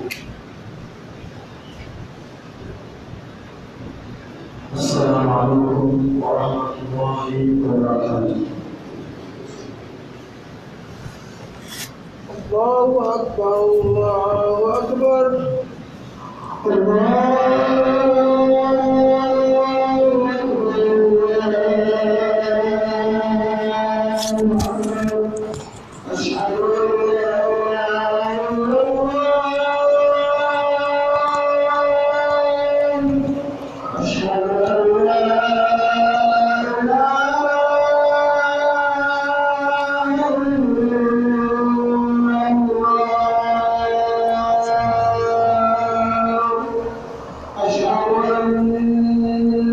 السلام عليكم ورحمة الله وبركاته الله أكبر الله أكبر أشهد أن لا إله إلا الله أشهد أن لا إله إلا الله أشهد أن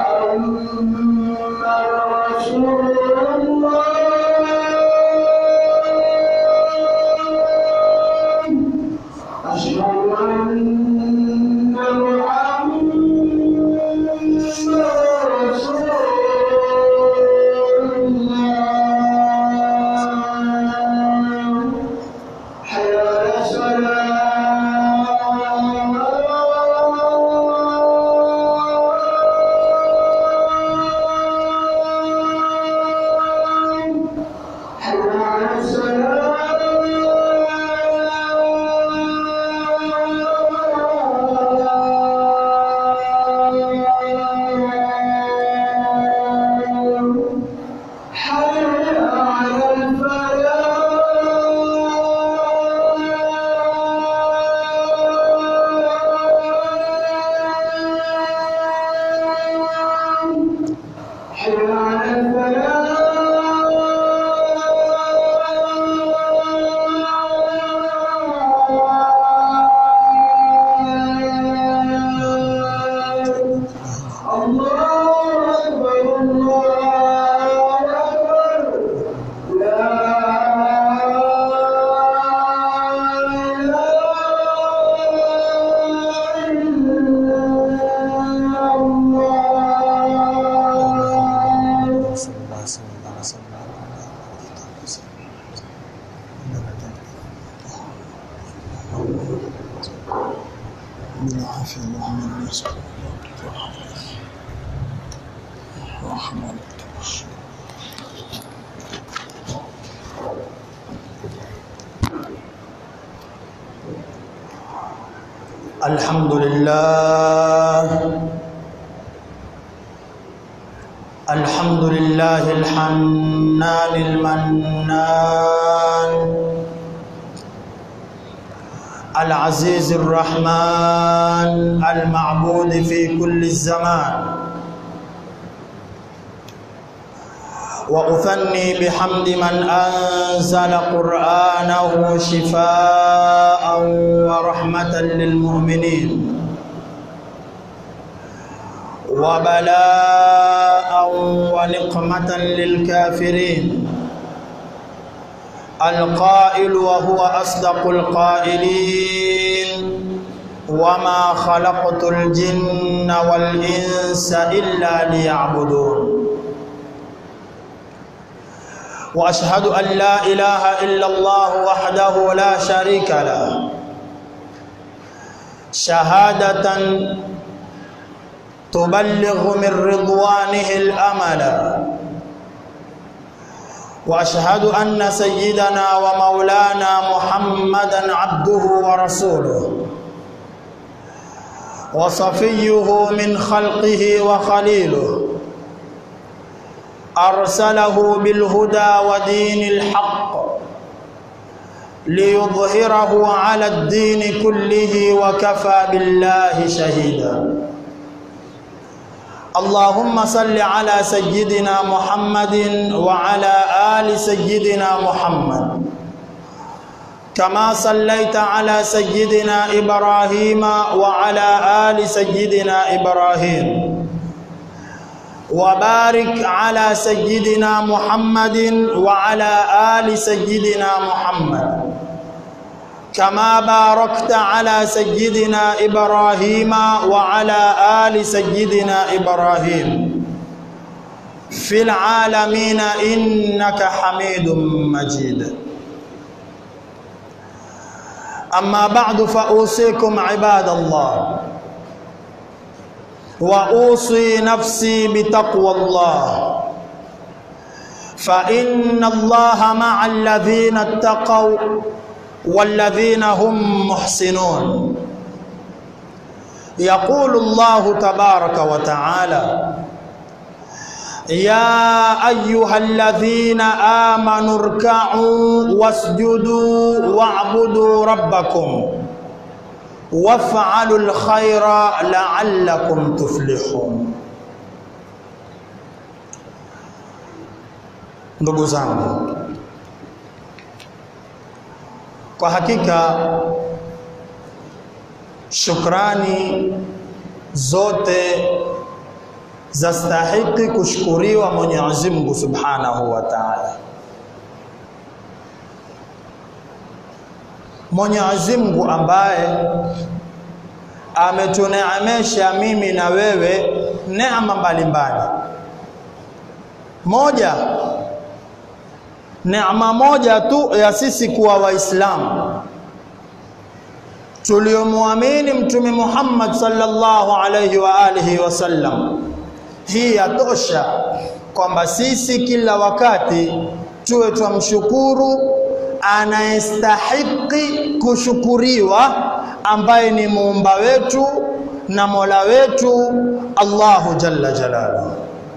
محمدا رسول الله أشهد أن محمدا رسول الله حي على الصلاة حي على الصلاة حي على الفلاح حي على الفلاح الله أكبر الله أكبر لا إله إلا الله بالعافية اللهم إني أسألك الرحمة الحمد لله الحمد لله الحنان المنان العزيز الرحمن المعبود في كل الزمان وأثني بحمد من أنزل قرآنه شفاء ورحمة للمؤمنين وبلاء ونقمة للكافرين القائل وهو أصدق القائلين وما خلقت الجن والإنس إلا ليعبدون واشهد ان لا اله الا الله وحده لا شريك له شهاده تبلغ من رضوانه الامل واشهد ان سيدنا ومولانا محمدا عبده ورسوله وصفيه من خلقه وخليله أرسله بالهدى ودين الحق ليظهره على الدين كله وكفى بالله شهيدا اللهم صل على سيدنا محمد وعلى آل سيدنا محمد كما صليت على سيدنا إبراهيم وعلى آل سيدنا إبراهيم وبارك على سيدنا محمد وعلى آل سيدنا محمد كما باركت على سيدنا إبراهيم وعلى آل سيدنا إبراهيم في العالمين إنك حميد مجيد أما بعد فأوصيكم عباد الله وأوصي نفسي بتقوى الله فإن الله مع الذين اتقوا والذين هم محسنون يقول الله تبارك وتعالى يا أيها الذين آمنوا اركعوا واسجدوا واعبدوا ربكم وافعلوا الخير لعلكم تفلحون ndugu zangu kwa hakika shukrani zote zastahiki kushukuriwa Mwenyezi Mungu Subhanahu wa Ta'ala. Mwenyezi Mungu ambaye ametuneemesha mimi na wewe neema mbalimbali. Moja, neema moja tu ya sisi kuwa Waislamu tuliomwamini Mtume Muhammad sallallahu alayhi wa alihi wasallam. Hii yatosha kwamba sisi kila wakati tuwe twamshukuru anayestahiki kushukuriwa, ambaye ni muumba wetu na mola wetu Allahu jalla jalaluhu.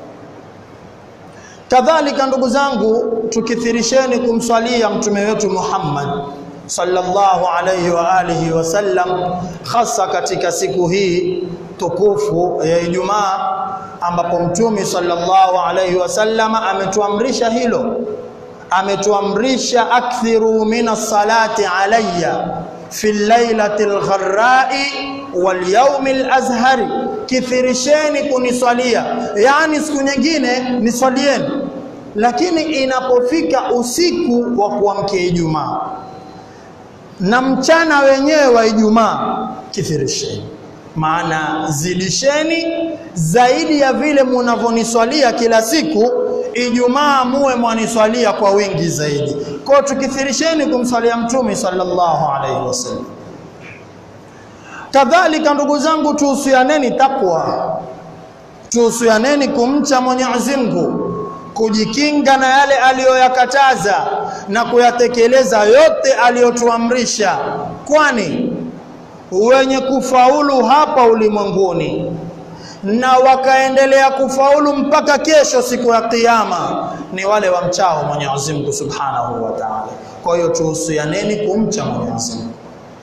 Kadhalika ndugu zangu, tukithirisheni kumswalia mtume wetu Muhammad sallallahu alayhi wa alihi wasallam, hasa katika siku hii tukufu ya Ijumaa ambapo mtume sallallahu alayhi wasallam ametuamrisha hilo, ametuamrisha akthiru min as-salati alayya fi lailati al-gharrai wal yawmi al-azhari, kithirisheni kuniswalia, yani siku nyingine niswalieni, lakini inapofika usiku wa kuamkia Ijumaa na mchana wenyewe wa Ijumaa kithirisheni, maana zidisheni zaidi ya vile munavyoniswalia kila siku. Ijumaa muwe mwaniswalia kwa wingi zaidi. Kwa hiyo tukithirisheni kumswalia Mtume sallallahu alaihi wasallam. Kadhalika ndugu zangu, tuhusianeni takwa, tuhusianeni kumcha Mwenyezi Mungu, kujikinga na yale aliyoyakataza na kuyatekeleza yote aliyotuamrisha, kwani wenye kufaulu hapa ulimwenguni na wakaendelea kufaulu mpaka kesho siku ya Kiyama ni wale wamchao Mwenyezi Mungu Subhanahu wa Ta'ala. Kwa hiyo tuhusianeni kumcha Mwenyezi Mungu.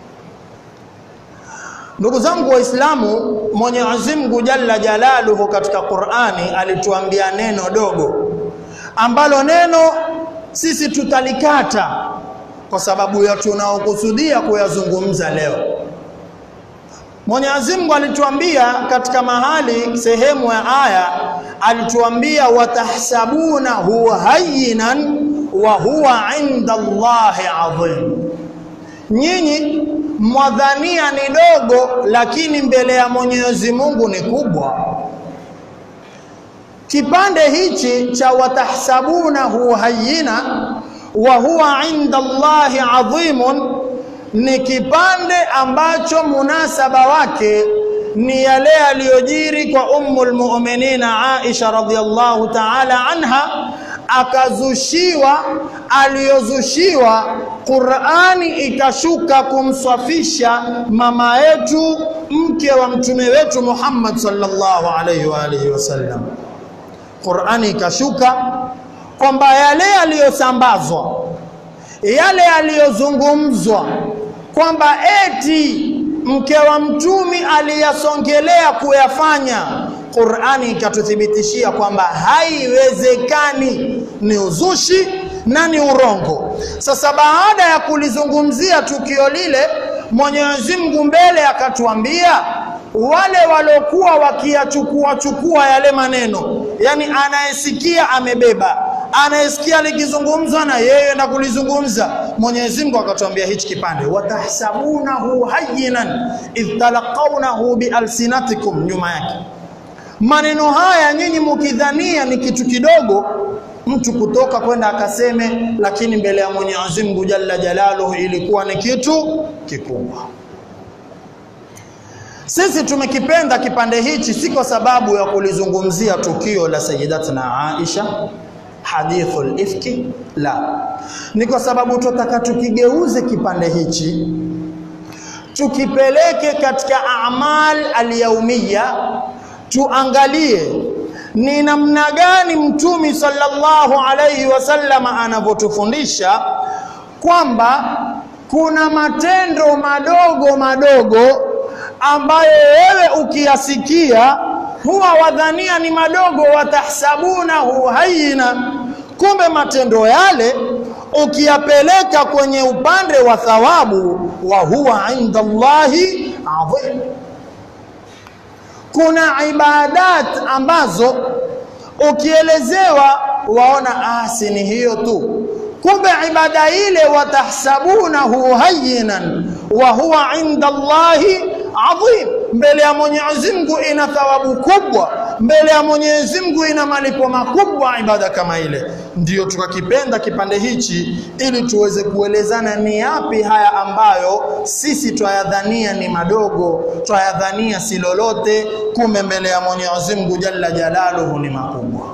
Ndugu zangu Waislamu, Mwenyezi Mungu Jalla Jalaluhu katika Qur'ani alituambia neno dogo ambalo neno sisi tutalikata kwa sababu ya tunaokusudia kuyazungumza leo. Mwenyezi Mungu alituambia katika mahali sehemu ya aya alituambia watahsabunahu hayyinan wa huwa inda Allahi adhim, nyinyi mwadhania ni dogo, lakini mbele ya Mwenyezi Mungu ni kubwa. Kipande hichi cha watahsabunahu hayyina wa huwa inda Allahi adhimun ni kipande ambacho munasaba wake ni yale aliyojiri kwa Ummul Mu'minina Aisha radhiyallahu ta'ala anha, akazushiwa aliyozushiwa, Qur'ani ikashuka kumswafisha mama yetu mke wa mtume wetu Muhammad sallallahu alayhi wa alihi wasallam. Qur'ani ikashuka kwamba yale yaliyosambazwa, yale yaliyozungumzwa kwamba eti mke wa mtumi aliyasongelea kuyafanya, Qur'ani ikatuthibitishia kwamba haiwezekani, ni uzushi na ni urongo. Sasa baada ya kulizungumzia tukio lile, Mwenyezi Mungu mbele akatuambia wale waliokuwa wakiyachukua chukua yale maneno, yani anayesikia amebeba, anayesikia likizungumzwa na yeye na kulizungumza. Mwenyezi Mungu akatuambia hichi kipande, watahsabunahu hayyinan idh talaqawnahu bialsinatikum, nyuma yake maneno haya nyinyi mukidhania ni kitu kidogo, mtu kutoka kwenda akaseme, lakini mbele ya Mwenyezi Mungu Jalla Jalaluhu ilikuwa ni kitu kikubwa. Sisi tumekipenda kipande hichi si kwa sababu ya kulizungumzia tukio la Sayyidatuna Aisha hadithul ifki, la, ni kwa sababu tunataka tukigeuze kipande hichi tukipeleke katika amal alyaumiya, tuangalie ni namna gani Mtume sallallahu alayhi wasallam anavyotufundisha kwamba kuna matendo madogo madogo ambayo wewe ukiyasikia huwa wadhania ni madogo, watahsabunahu hayina, kumbe matendo yale ukiyapeleka kwenye upande wa thawabu, wa huwa inda Allahi adhim. Kuna ibadat ambazo ukielezewa waona asi ni hiyo tu, kumbe ibada ile watahsabunahu hayyinan wa huwa inda Allahi adhim, mbele ya Mwenyezi Mungu ina thawabu kubwa, mbele ya Mwenyezi Mungu ina malipo makubwa ibada kama ile. Ndiyo tukakipenda kipande hichi ili tuweze kuelezana ni yapi haya ambayo sisi twayadhania ni madogo, twayadhania si lolote, kumbe mbele ya Mwenyezi Mungu Jalla Jalaluhu ni makubwa.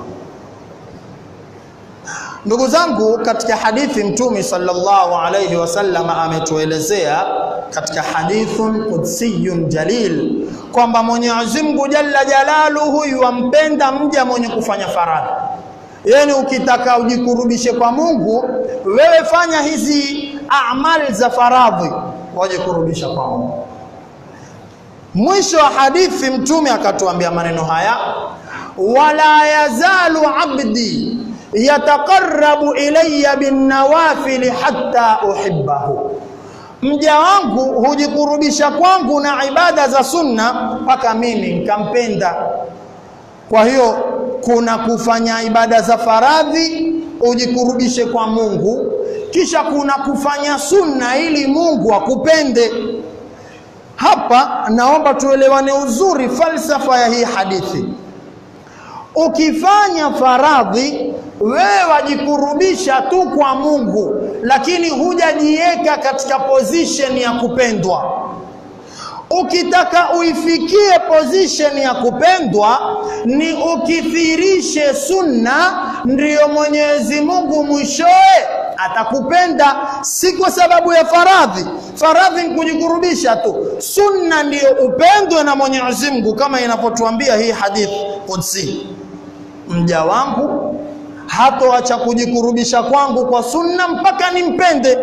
Ndugu zangu, katika hadithi Mtume sallallahu alayhi wasallam ametuelezea katika hadithun qudsiyun jalil kwamba Mwenyezi Mungu Jalla Jalaluhu yuwampenda mja mwenye kufanya faradhi. Yani, ukitaka ujikurubishe kwa Mungu, wewe fanya hizi amali za faradhi, wajikurubisha kwa Mungu. Mwisho wa hadithi Mtume akatuambia maneno haya, wala yazalu abdi yataqarrabu ilayya binnawafili hatta uhibbahu, mja wangu hujikurubisha kwangu na ibada za sunna mpaka mimi nikampenda. Kwa hiyo kuna kufanya ibada za faradhi ujikurubishe kwa Mungu, kisha kuna kufanya sunna ili Mungu akupende. Hapa naomba tuelewane uzuri falsafa ya hii hadithi. Ukifanya faradhi wewe wajikurubisha tu kwa Mungu, lakini hujajiweka katika position ya kupendwa. Ukitaka uifikie position ya kupendwa, ni ukithirishe sunna, ndiyo Mwenyezi Mungu mwishowe atakupenda, si kwa sababu ya faradhi. Faradhi ni kujikurubisha tu, sunna ndiyo upendwe na Mwenyezi Mungu, kama inavyotuambia hii hadithi Qudsi, mja wangu hatoacha kujikurubisha kwangu kwa sunna mpaka nimpende.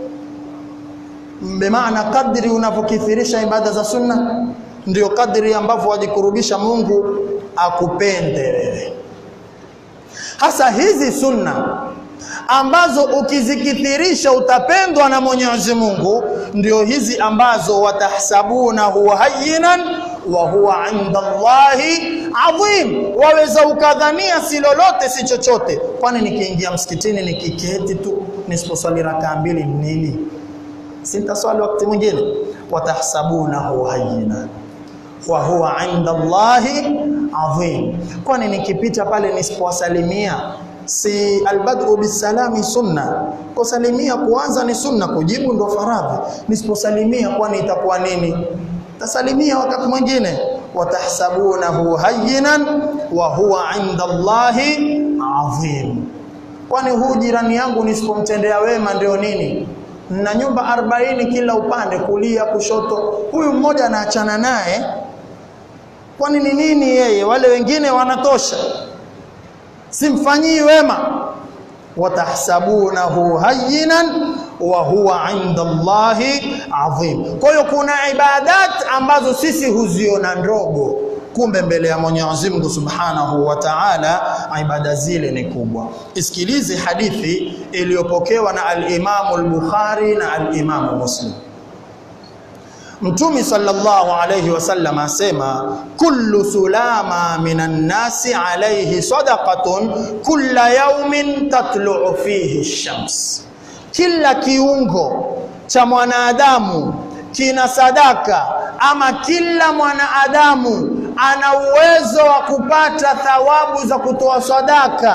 Bimaana, kadri unavyokithirisha ibada za sunna ndio kadri ambavyo wajikurubisha Mungu akupende wewe. Hasa hizi sunna ambazo ukizikithirisha utapendwa na Mwenyezi Mungu, ndio hizi ambazo watahsabunahu hayyinan wa huwa inda Allahi adhim, waweza ukadhania si lolote si chochote. Kwani nikiingia msikitini nikiketi tu nisiposwali rakaa mbili nini? Sintaswali wakati mwingine. Watahsabunahu hayyinan wa huwa inda Allahi adhim, kwani nikipita pale nisipowasalimia si albadru bisalami sunna, kusalimia kuanza ni sunna, kujibu ndo faradhi. Nisiposalimia kwani itakuwa nini? Tasalimia wakati mwingine. Watahsabunahu hayyinan wa huwa inda Allahi adhim, kwani huu jirani yangu nisipomtendea wema ndio nini? Na nyumba arobaini kila upande, kulia kushoto, huyu mmoja anaachana naye, kwani ni nini yeye? Wale wengine wanatosha simfanyii wema. watahsabunahu hayyinan wa huwa inda Allahi adhim. Kwa hiyo kuna ibadat ambazo sisi huziona ndogo, kumbe mbele ya Mwenyezi Mungu Subhanahu wa Ta'ala ibada zile ni kubwa. Isikilize hadithi iliyopokewa na al-Imamu al-Bukhari na al-Imamu Muslim. Mtume sallallahu alayhi wasallam asema kullu sulama minan nasi alayhi sadaqatun kulla yawmin tatlu'u fihi shams, kila kiungo cha mwanadamu kina sadaka, ama kila mwanadamu ana uwezo wa kupata thawabu za kutoa sadaka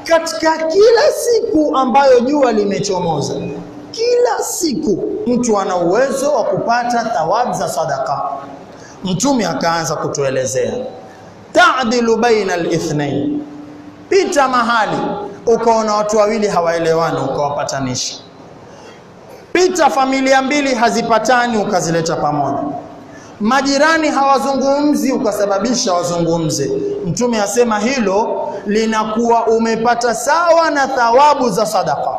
katika kila siku ambayo jua limechomoza kila siku mtu ana uwezo wa kupata thawabu za sadaka mtume akaanza kutuelezea ta'dilu baina al-ithnain pita mahali ukaona watu wawili hawaelewani ukawapatanisha pita familia mbili hazipatani ukazileta pamoja majirani hawazungumzi ukasababisha wazungumze mtume asema hilo linakuwa umepata sawa na thawabu za sadaka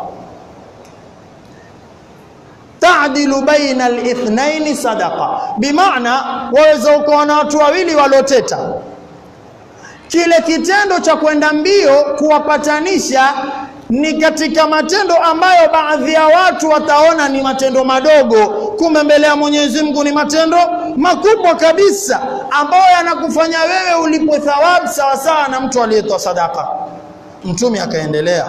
ta'dilu baina al-ithnain sadaqa bimaana waweza ukawa na watu wawili walioteta kile kitendo cha kwenda mbio kuwapatanisha ni katika matendo ambayo baadhi ya watu wataona ni matendo madogo kumbe mbele ya Mwenyezi Mungu ni matendo makubwa kabisa ambayo yanakufanya wewe ulipo thawabu sawa sawa na mtu aliyetoa sadaka mtume akaendelea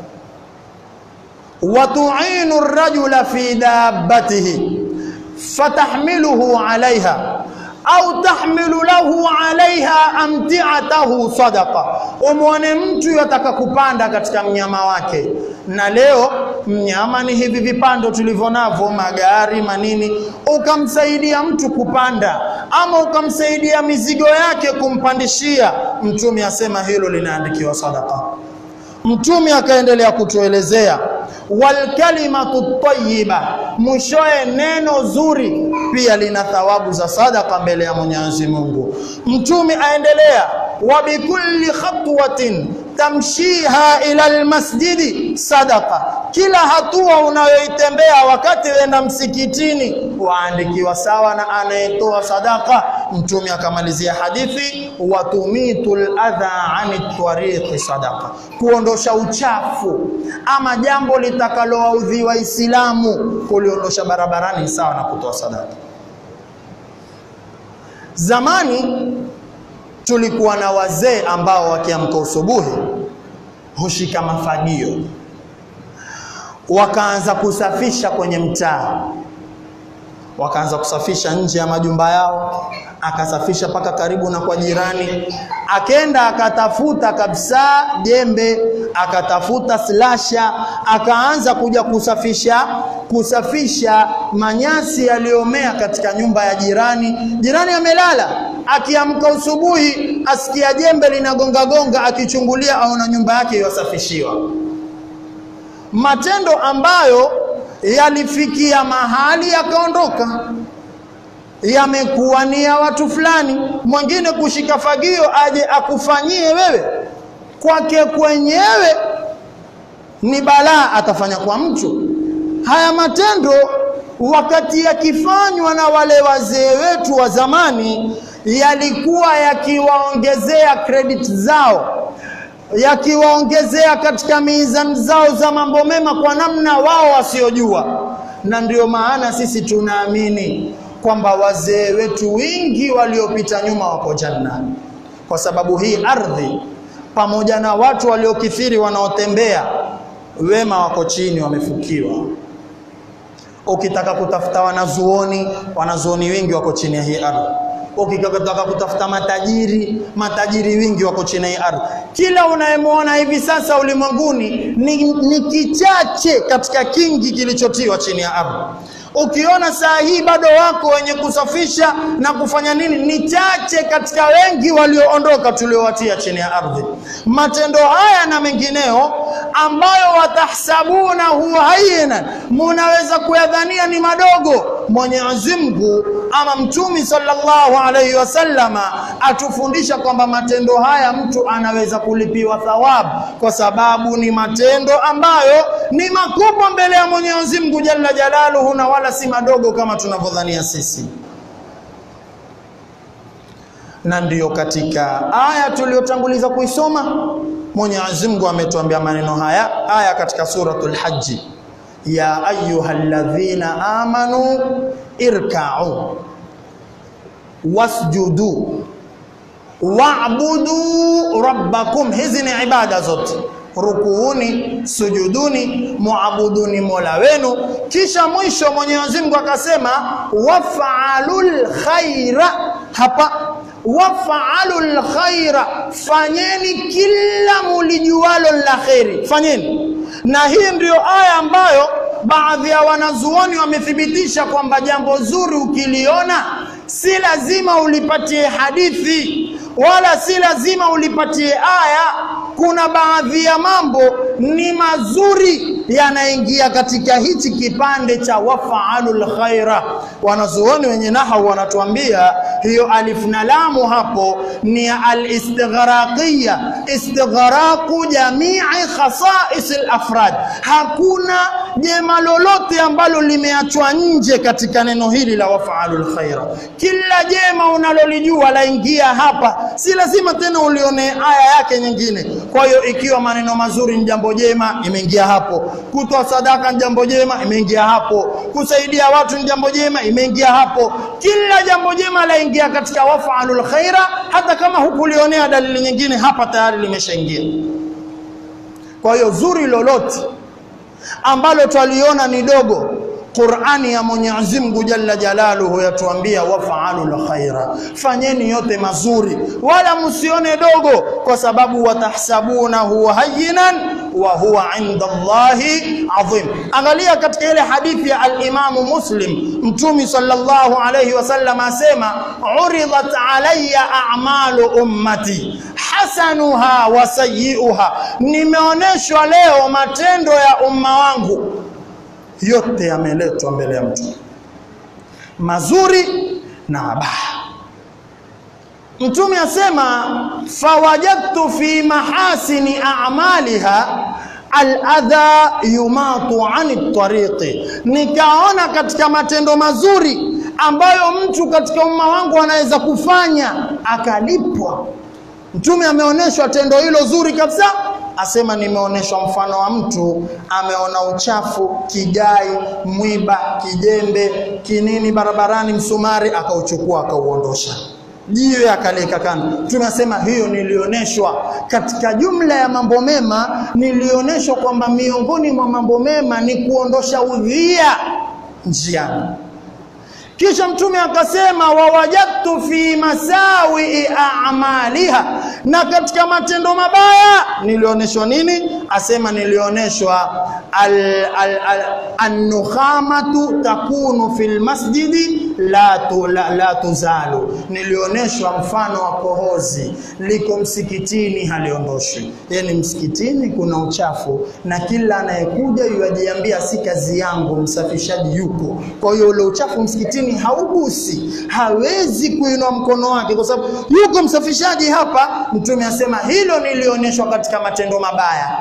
وتعين الرجل في دابته فتحمله عليها au tahmilu lahu alaiha amtiatahu sadaqa umwone mtu yataka kupanda katika mnyama wake na leo mnyama ni hivi vipando tulivyo navyo magari manini ukamsaidia mtu kupanda ama ukamsaidia mizigo yake kumpandishia mtume asema hilo linaandikiwa sadaqa mtume akaendelea kutuelezea walkalimatu tayyiba mwishoe neno zuri pia lina thawabu za sadaka mbele ya Mwenyezi Mungu mtume aendelea wa bikulli khatwatin tamshiha ila almasjidi sadaqa kila hatua unayoitembea wakati wenda msikitini waandikiwa sawa na anayetoa sadaka mtume akamalizia hadithi watumitul adha ani tariqi sadaqa kuondosha uchafu ama jambo litakalowaudhi waislamu kuliondosha barabarani sawa na kutoa sadaka zamani tulikuwa na wazee ambao wakiamka usubuhi hushika mafagio wakaanza kusafisha kwenye mtaa wakaanza kusafisha nje ya majumba yao akasafisha paka karibu na kwa jirani akenda akatafuta kabisa jembe akatafuta slasha akaanza kuja kusafisha kusafisha manyasi yaliyomea katika nyumba ya jirani jirani amelala akiamka usubuhi asikia jembe linagonga gonga akichungulia aona nyumba yake yasafishiwa matendo ambayo yalifikia mahali yakaondoka yamekuwa ni ya watu fulani mwingine kushika fagio aje akufanyie wewe kwake kwenyewe ni balaa atafanya kwa mtu haya matendo wakati yakifanywa na wale wazee wetu wa zamani yalikuwa yakiwaongezea credit zao yakiwaongezea katika mizani zao za mambo mema kwa namna wao wasiojua na ndio maana sisi tunaamini kwamba wazee wetu wingi waliopita nyuma wako janna kwa sababu hii ardhi pamoja na watu waliokithiri wanaotembea wema wako chini wamefukiwa ukitaka kutafuta wanazuoni wanazuoni wengi wako chini ya hii ardhi ukitaka kutafuta matajiri matajiri wingi wako chini ya hii ardhi kila unayemwona hivi sasa ulimwenguni ni, ni kichache katika kingi kilichotiwa chini ya ardhi ukiona saa hii bado wako wenye kusafisha na kufanya nini ni chache katika wengi walioondoka tuliowatia chini ya ardhi matendo haya na mengineo ambayo watahsabuna huwa hayyinan munaweza kuyadhania ni madogo Mwenyezi Mungu ama mtumi sallallahu alaihi wasallama atufundisha kwamba matendo haya mtu anaweza kulipiwa thawabu kwa sababu ni matendo ambayo ni makubwa mbele ya Mwenyezi Mungu jalla jalaluhu na wala si madogo kama tunavyodhania sisi na ndiyo katika aya tuliyotanguliza kuisoma Mwenyezi Mungu ametuambia maneno haya aya katika suratul Hajj ya ayyuhalladhina amanu irka'u wasjudu wa'budu rabbakum hizi ni ibada zote rukuuni sujuduni muabuduni mola wenu kisha mwisho Mwenyezi Mungu akasema waf'alul khaira hapa wafaalu lkhaira, fanyeni kila mulijualo la kheri, fanyeni. Na hii ndiyo aya ambayo baadhi ya wanazuoni wamethibitisha kwamba jambo zuri ukiliona si lazima ulipatie hadithi wala si lazima ulipatie aya. Kuna baadhi ya mambo ni mazuri yanaingia katika hichi kipande cha wafaalul khaira. Wanazuoni wenye nahau wanatuambia hiyo alif na lamu hapo ni al-istighraqiyya, istighraqu jamii khasais al-afrad. Hakuna jema lolote ambalo limeachwa nje katika neno hili la wafaalul khaira. Kila jema unalolijua laingia hapa, si lazima tena ulione aya yake nyingine. Kwa hiyo ikiwa maneno mazuri ni jambo jema, imeingia hapo. Kutoa sadaka ni jambo jema, imeingia hapo. Kusaidia watu ni jambo jema, imeingia hapo. Kila jambo jema laingia katika wafaalul khaira, hata kama hukulionea dalili nyingine, hapa tayari limeshaingia. Kwa hiyo zuri lolote ambalo twaliona ni dogo Qur'ani ya Mwenyezi Mungu Jalla Jalaluhu yatuambia wafaalul khaira, fanyeni yote mazuri, wala msione dogo, kwa sababu watahsabunahu hayyinan wa huwa inda Allahi adhim. Angalia katika ile hadithi ya al-Imamu Muslim, Mtume sallallahu alayhi wasallam asema, uridat alayya a'malu ummati hasanuha wa sayyi'uha, nimeoneshwa leo matendo ya umma wangu yote yameletwa mbele ya mtu, mazuri na mabaya. Mtume asema fawajadtu fi mahasini a'maliha aladha yumatu ani tariqi, nikaona katika matendo mazuri ambayo mtu katika umma wangu anaweza kufanya akalipwa. Mtume ameonyeshwa tendo hilo zuri kabisa asema nimeonyeshwa mfano wa mtu ameona uchafu, kigai, mwiba, kijembe, kinini barabarani, msumari, akauchukua akauondosha, jiwe akaleka kando. Tunasema hiyo nilioneshwa katika jumla ya mambo mema, nilioneshwa kwamba miongoni mwa mambo mema ni kuondosha udhia njiani. Kisha Mtume akasema wawajadtu fi masawi a'maliha, na katika matendo mabaya nilioneshwa nini? Asema nilioneshwa an-nukhamatu al, al, takunu fil masjidi la, tu, la, la tuzalu, nilioneshwa mfano wa kohozi liko msikitini haliondoshwi. Yani msikitini kuna uchafu na kila anayekuja yuajiambia si kazi yangu, msafishaji yuko. Kwa hiyo ule uchafu msikitini haugusi, hawezi kuinua mkono wake kwa sababu yuko msafishaji hapa. Mtume asema hilo nilionyeshwa katika matendo mabaya.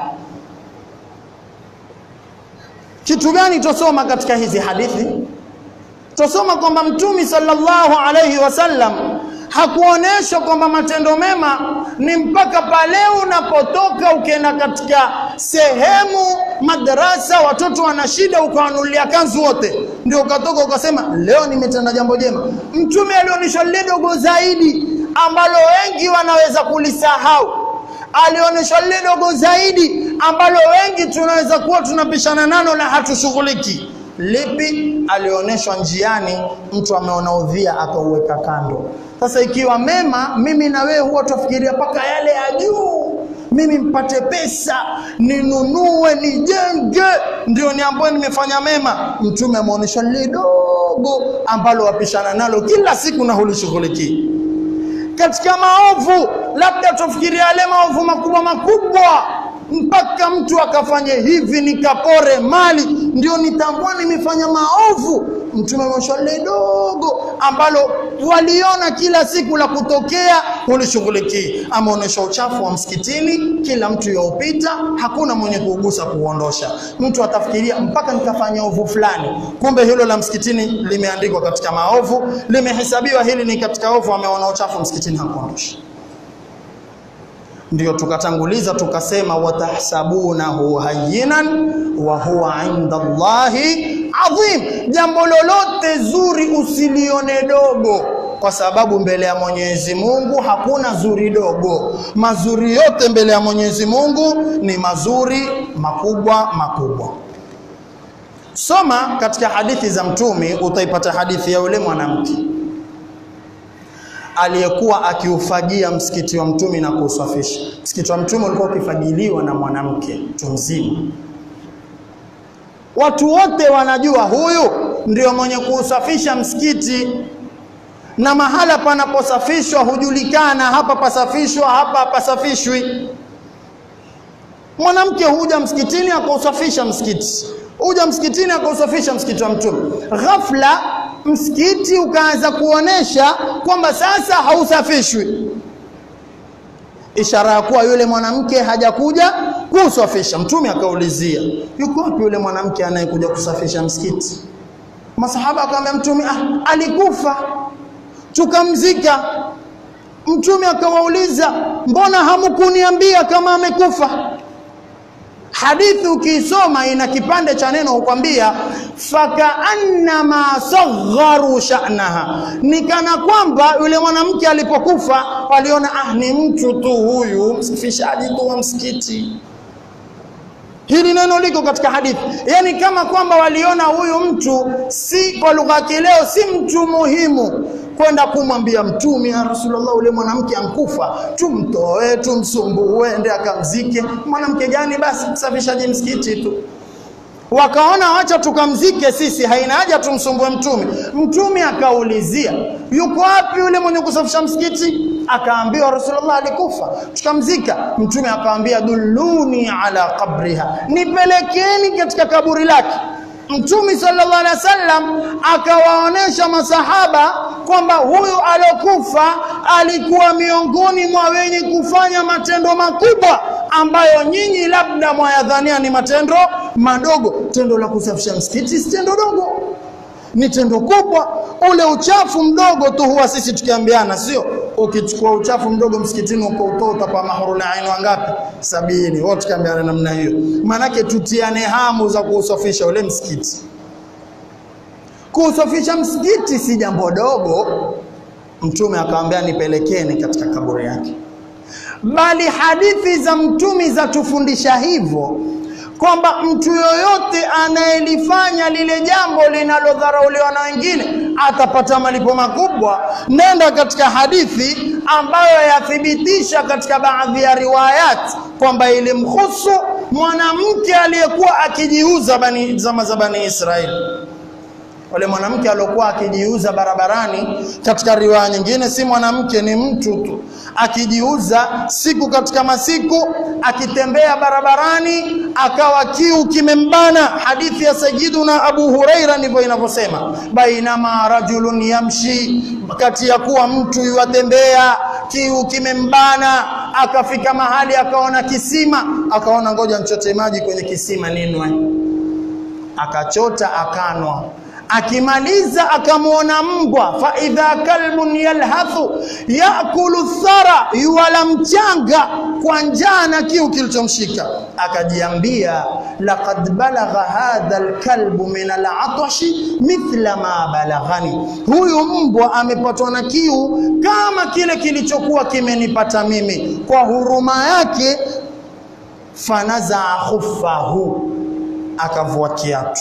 Kitu gani tosoma katika hizi hadithi? Tosoma kwamba Mtume sallallahu alayhi wasallam hakuonyeshwa kwamba matendo mema ni mpaka pale unapotoka ukienda katika sehemu madarasa, watoto wana shida, ukawanulia kanzu wote, ndio ukatoka ukasema leo nimetenda jambo jema. Mtume alionyeshwa lile dogo zaidi ambalo wengi wanaweza kulisahau. Alionyeshwa lile dogo zaidi ambalo wengi tunaweza kuwa tunapishana nalo na hatushughuliki. Lipi? Alionyeshwa njiani, mtu ameona udhia akauweka kando. Sasa ikiwa mema, mimi na wewe huwa tufikiria mpaka yale ya juu, mimi mpate pesa, ninunue, nijenge, ndio ni ambayo nimefanya mema. Mtume ameonyesha lile dogo ambalo wapishana nalo kila siku na hulishughulikii. Katika maovu, labda tufikiria yale maovu makubwa makubwa mpaka mtu akafanye hivi nikapore mali ndio nitambua nimefanya maovu. Mtume ameonyesha lile dogo ambalo waliona kila siku la kutokea ulishughulikii. Ameonyesha uchafu wa msikitini, kila mtu yaupita, hakuna mwenye kuugusa kuuondosha. Mtu atafikiria mpaka nikafanya ovu fulani, kumbe hilo la msikitini limeandikwa katika maovu, limehesabiwa hili ni katika ovu. Ameona uchafu msikitini, hakuondosha ndio tukatanguliza tukasema watahsabunahu hayyinan wa huwa inda Allahi adhim. Jambo lolote zuri usilione dogo, kwa sababu mbele ya Mwenyezi Mungu hakuna zuri dogo. Mazuri yote mbele ya Mwenyezi Mungu ni mazuri makubwa makubwa. Soma katika hadithi za Mtume, utaipata hadithi ya yule mwanamke aliyekuwa akiufagia msikiti wa mtume na kuusafisha. Msikiti wa mtume ulikuwa ukifagiliwa na mwanamke mtu mzima. Watu wote wanajua huyu ndio mwenye kuusafisha msikiti, na mahala panaposafishwa hujulikana, hapa pasafishwa, hapa hapasafishwi. Mwanamke huja msikitini akausafisha msikiti, huja msikitini akausafisha msikiti wa mtume. Ghafla msikiti ukaanza kuonesha kwamba sasa hausafishwi, ishara ya kuwa yule mwanamke hajakuja kusafisha. Mtume akaulizia, yuko wapi yule mwanamke anayekuja kusafisha msikiti? Masahaba akamwambia Mtume, ah, alikufa tukamzika. Mtume akawauliza, mbona hamkuniambia kama amekufa? Hadithi ukiisoma ina kipande cha neno hukwambia fakaannama sagharu sha'naha, ni kana kwamba yule mwanamke alipokufa waliona ah, ni mtu tu huyu msafishaji tu wa msikiti. Hili neno liko katika hadithi, yaani kama kwamba waliona huyu mtu si, kwa lugha ya kileo, si mtu muhimu kwenda kumwambia Mtume, ya Rasulullah, ule mwanamke ankufa, tumtoe tumsumbue, ende akamzike. Mwanamke gani? Basi msafishaji msikiti tu. Wakaona wacha tukamzike sisi, haina haja tumsumbue Mtume. Mtume akaulizia, yuko wapi yule mwenye kusafisha msikiti? Akaambiwa Rasulullah alikufa, tukamzika. Mtume akaambia, dulluni ala qabriha, nipelekeni katika kaburi lake. Mtume sallallahu alaihi wasallam akawaonesha masahaba kwamba huyu aliokufa alikuwa miongoni mwa wenye kufanya matendo makubwa ambayo nyinyi labda mwayadhania ni matendo madogo. Tendo la kusafisha msikiti si tendo dogo, ni tendo kubwa. Ule uchafu mdogo tu huwa sisi tukiambiana, sio ukichukua uchafu mdogo msikitini ukautoa utapa mahuruna ainu wangapi? Sabini. Wote tukiambiana namna hiyo, maanake tutiane hamu za kuusafisha ule msikiti. Kuusafisha msikiti si jambo dogo. Mtume akamwambia nipelekeni katika kaburi yake, bali hadithi za mtume zatufundisha hivyo kwamba mtu yoyote anayelifanya lile jambo linalodharauliwa na wengine atapata malipo makubwa. Nenda katika hadithi ambayo yathibitisha katika baadhi ya riwayat kwamba ilimhusu mwanamke aliyekuwa akijiuza bani zama za Bani Israeli wale mwanamke aliokuwa akijiuza barabarani. Katika riwaya nyingine, si mwanamke, ni mtu tu akijiuza siku katika masiku, akitembea barabarani, akawa kiu kimembana. Hadithi ya Sayyiduna Abu Huraira ndivyo inavyosema, bainama rajulun yamshi, kati ya kuwa mtu yuwatembea, kiu kimembana, akafika mahali akaona kisima, akaona ngoja nchote maji kwenye kisima ninwe, akachota akanwa akimaliza akamwona mbwa, fa idha kalbun yalhathu yakulu thara, yuwala mchanga kwa njaa na kiu kilichomshika. Akajiambia, laqad balagha hadha alkalbu min alatashi mithla ma balaghani, huyu mbwa amepatwa na kiu kama kile kilichokuwa kimenipata mimi. Kwa huruma yake, fanazaa khuffahu, akavua kiatu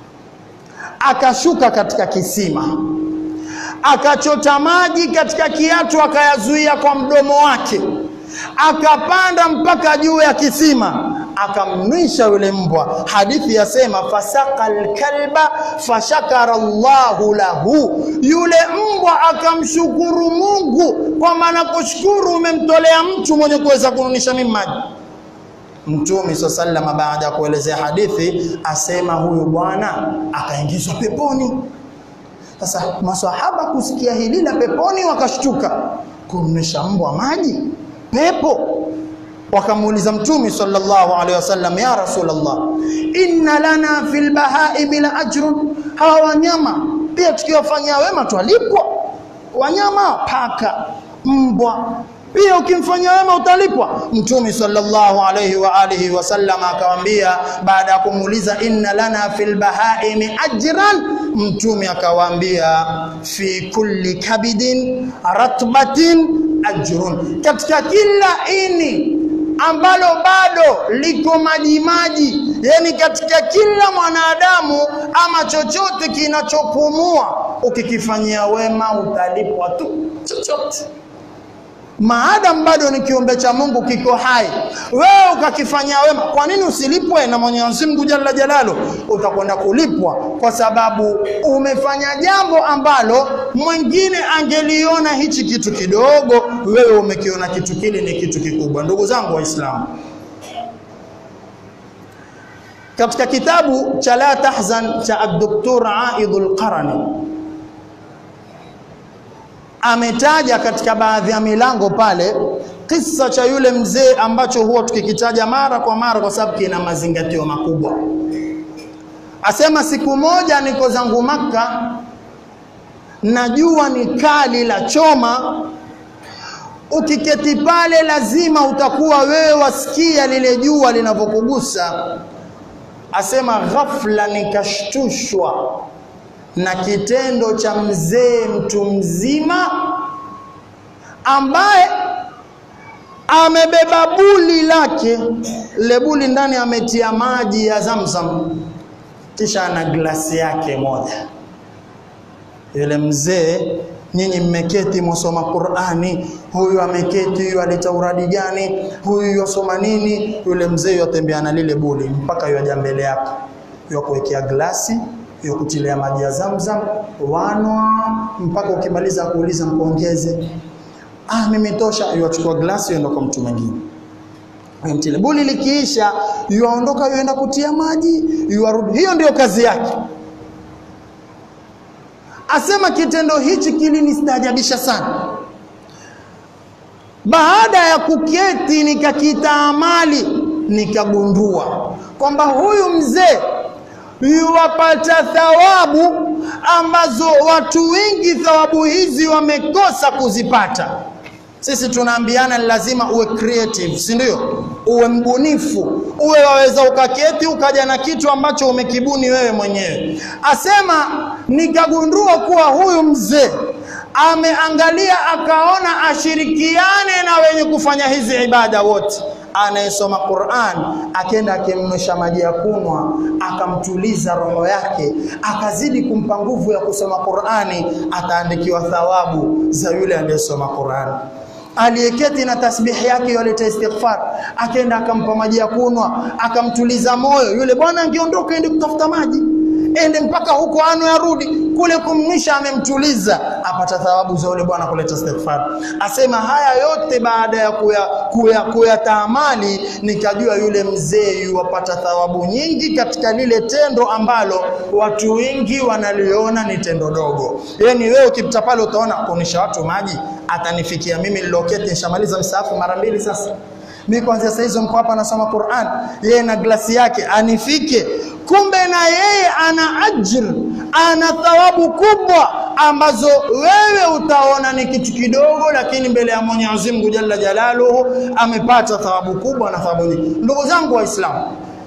akashuka katika kisima akachota maji katika kiatu akayazuia kwa mdomo wake, akapanda mpaka juu ya kisima akamnwisha yule mbwa. Hadithi yasema fasaka alkalba fashakara Allahu lahu, yule mbwa akamshukuru Mungu, kwa maana kushukuru umemtolea mtu mwenye kuweza kununisha mimi maji. Mtume swalla sallama baada ya kuelezea hadithi asema huyu bwana akaingizwa peponi. Sasa maswahaba kusikia hili la peponi wakashtuka, kumnesha mbwa maji pepo. Wakamuuliza Mtume sallallahu alaihi wasallam, ya Rasulullah, inna lana fil bahaimi la ajrun, hawa wanyama pia tukiwafanyia wema twalipwa. Wanyama paka, mbwa pia ukimfanyia wema utalipwa. Mtume sallallahu alayhi wa alihi wasallam akawaambia, baada ya kumuuliza inna lana fil bahaimi ajran, Mtume akawaambia fi kulli kabidin ratbatin ajrun, katika kila ini ambalo bado liko majimaji, yani katika kila mwanadamu ama chochote kinachopumua ukikifanyia wema utalipwa tu chochote maadamu bado ni kiumbe cha Mungu kiko hai, wewe ukakifanyia wema, kwa nini usilipwe na Mwenyezi Mungu Jalla Jalalu? Utakwenda kulipwa kwa sababu umefanya jambo ambalo mwingine angeliona hichi kitu kidogo, wewe umekiona kitu kile ni kitu kikubwa. Ndugu zangu Waislamu, katika kitabu cha La Tahzan cha Ad-Doktor Aidul Qarani ametaja katika baadhi ya milango pale kisa cha yule mzee ambacho huwa tukikitaja mara kwa mara kwa sababu kina mazingatio makubwa. Asema siku moja niko zangu Makka, najua ni kali la choma, ukiketi pale lazima utakuwa wewe wasikia lile jua linavyokugusa. Asema ghafla nikashtushwa na kitendo cha mzee mtu mzima ambaye amebeba buli lake, le buli ndani ametia maji ya Zamzam, kisha ana glasi yake moja. Yule mzee, nyinyi mmeketi mwasoma Qur'ani, huyu ameketi, huyu alita uradi gani, huyu yasoma nini? Yule mzee yatembea na lile buli mpaka yaja mbele yako, yakuwekea glasi ya kutilia maji ya Zamzam, wanwa mpaka ukimaliza kuuliza mkuongeze. Ah, mimi tosha. Yuachukua glasi yuenda kwa mtu mwingine. Mtile buli likiisha, yuaondoka yuenda kutia maji, yuarudi. Hiyo ndio kazi yake. Asema kitendo hichi kilinistaajabisha sana. Baada ya kuketi nikakitaamali, nikagundua kwamba huyu mzee yuwapata thawabu ambazo watu wengi thawabu hizi wamekosa kuzipata. Sisi tunaambiana ni lazima uwe creative, si ndio? Uwe mbunifu, uwe waweza ukaketi ukaja na kitu ambacho umekibuni wewe mwenyewe. Asema nikagundua kuwa huyu mzee ameangalia akaona ashirikiane na wenye kufanya hizi ibada wote anayesoma Qur'an akenda akimnywesha maji ya kunwa akamtuliza roho yake akazidi kumpa nguvu ya kusoma Qur'ani ataandikiwa thawabu za yule aliyesoma Qur'an aliyeketi na tasbihi yake yaleta istighfar akenda akampa maji ya kunwa akamtuliza moyo yule bwana angeondoka ende kutafuta maji ende mpaka huko ano yarudi kule kumnisha amemtuliza apata thawabu za yule bwana kuleta istighfar asema haya yote baada ya kuya kuya kuyataamali nikajua yule mzee yuwapata thawabu nyingi katika lile tendo ambalo watu wengi wanaliona ni tendo dogo yani wewe ukipita pale utaona kuonesha watu maji atanifikia mimi niloketi nishamaliza msaafu mara mbili sasa mimi kuanzia saa hizo mko hapa nasoma Qur'an yeye na glasi yake anifike kumbe na yeye ana ajr ana thawabu kubwa ambazo wewe utaona ni kitu kidogo lakini mbele ya Mwenyezi Mungu Jalla Jalaluhu amepata thawabu kubwa na thawabu nyingi ndugu zangu waislamu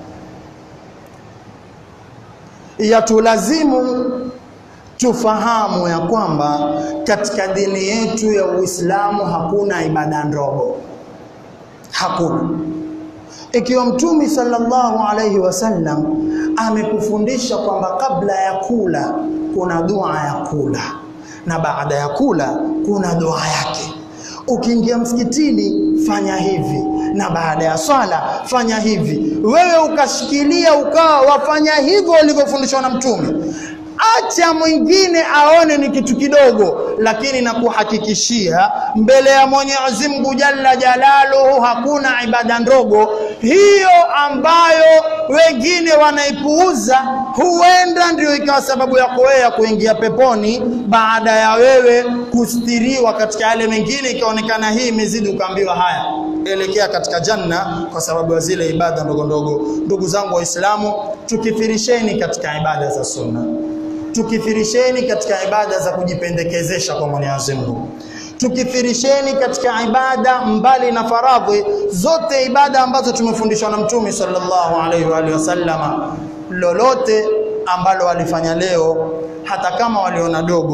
yatulazimu tufahamu ya kwamba katika dini yetu ya Uislamu hakuna ibada ndogo hakuna ikiwa mtumi sallallahu alaihi wasallam amekufundisha kwamba kabla ya kula kuna dua ya kula na baada ya kula kuna dua yake ukiingia msikitini fanya hivi na baada ya swala fanya hivi wewe ukashikilia ukawa wafanya hivyo ulivyofundishwa na mtume acha mwingine aone ni kitu kidogo lakini nakuhakikishia mbele ya Mwenyezi Mungu Jalla Jalaluhu hakuna ibada ndogo hiyo ambayo wengine wanaipuuza huenda ndio ikawa sababu yako wewe ya kuingia peponi baada ya wewe kustiriwa katika yale mengine ikaonekana hii imezidi ukaambiwa haya elekea katika janna kwa sababu ya zile ibada ndogo ndogo ndugu zangu waislamu tukithirisheni katika ibada za sunna tukithirisheni katika ibada za kujipendekezesha kwa Mwenyezi Mungu tukithirisheni katika ibada mbali na faradhi zote ibada ambazo tumefundishwa na mtume sallallahu alaihi wa alihi wasallama lolote ambalo walifanya leo hata kama waliona dogo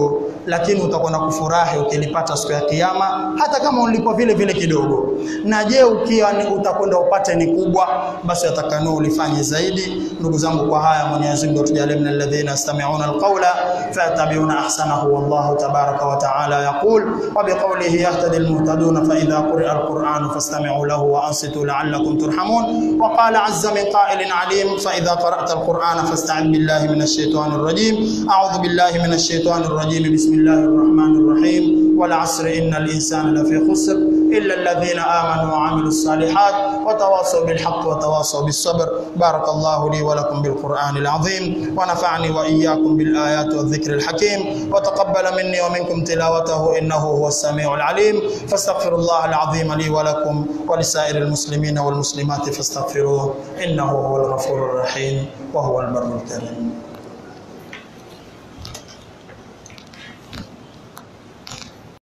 lakini utakwenda kufurahi ukilipata siku ya kiyama hata kama ulipo vile vile kidogo na je ukiwa ni utakwenda upate ni kubwa basi atakanua ulifanye zaidi ndugu zangu kwa haya Mwenyezi Mungu atujalie min alladhina yastami'una alqawla fayattabi'una ahsanahu wallahu tabaraka wa ta'ala yaqul wa biqawlihi yahtadi almuhtadun fa idha quri'a alquran fastami'u lahu wa ansitu la'allakum turhamun wa qala 'azza min qa'ilin 'alim fa idha qara'ta alquran fasta'id billahi minash shaitanir rajim a'udhu billahi minash shaitanir rajim bismillahir rahmanir rahim wal 'asri innal insana lafi khusr إلا الذين آمنوا وعملوا الصالحات وتواصوا بالحق وتواصوا بالصبر بارك الله لي ولكم بالقرآن العظيم ونفعني وإياكم بالآيات والذكر الحكيم وتقبل مني ومنكم تلاوته إنه هو السميع العليم فاستغفر الله العظيم لي ولكم ولسائر المسلمين والمسلمات فاستغفروه إنه هو الغفور الرحيم وهو البر الكريم